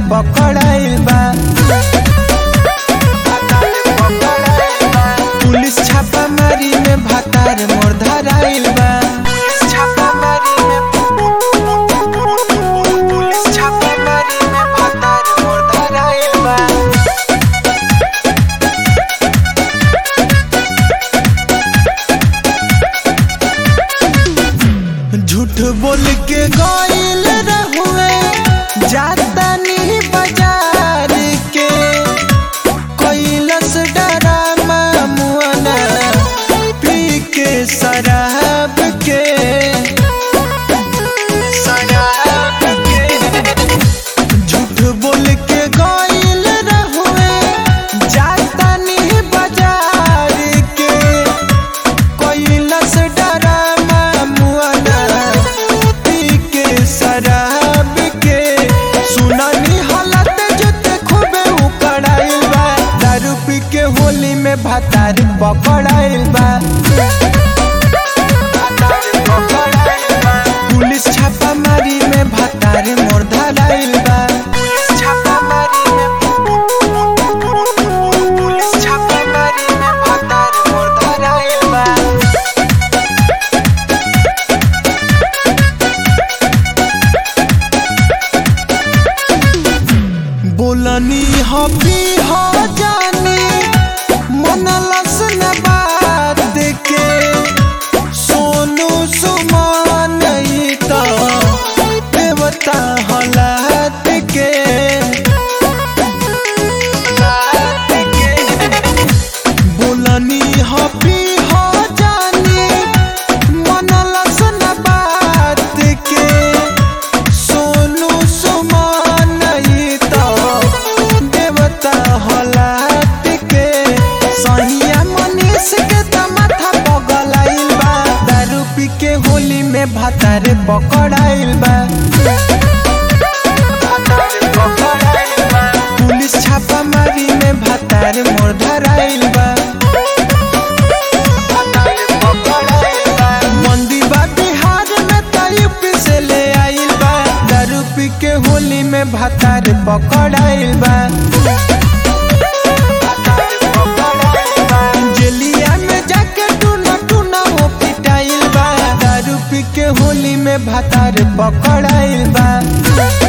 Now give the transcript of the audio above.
पकड़ाइल बा पुलिस छापामारी में भातार मोर धराइल बा छापामारी में पुलिस छापामारी में भातार मोर धराइल बा झूठ बोल के गइल रहुए जातानी बाजार के कैलस डरामा मुआना पी के शराब के शराब के झूठ बोल के गइल रहुए जातानी बाजार के कैलस डरामा मुआना पी के शराब के सुनानी हालत जोते खूबे उकड़ाइल बा दारू पी के होली में भातार पकड़ाइल बा पुलिस छापामारी में भातार मोर धराइल बा छापामारी में पुलिस छापामारी में भातार मोर धराइल बा बोलनी हबी हो जानी मन लसन बात के सोनू सुमान ई त देवता हलात के बोलनी हबी हो जानी मन लसन बात के सोनू सुमान ई त देवता हलात के सहिया मनीष के त माथा पगलाइल बा दारू पी के होली में भातार पकड़ाइल बा पुलिस छापामारी में भातार मोर धराइल बा मंदी बा बिहार में त यूपी से ले आइल बा दारू पी के होली में भातार पकड़ाइल बा जेलिया में जाके टूना टूना वो पिटाइल बा दारू पी के होली में भातार पकड़ाइल बा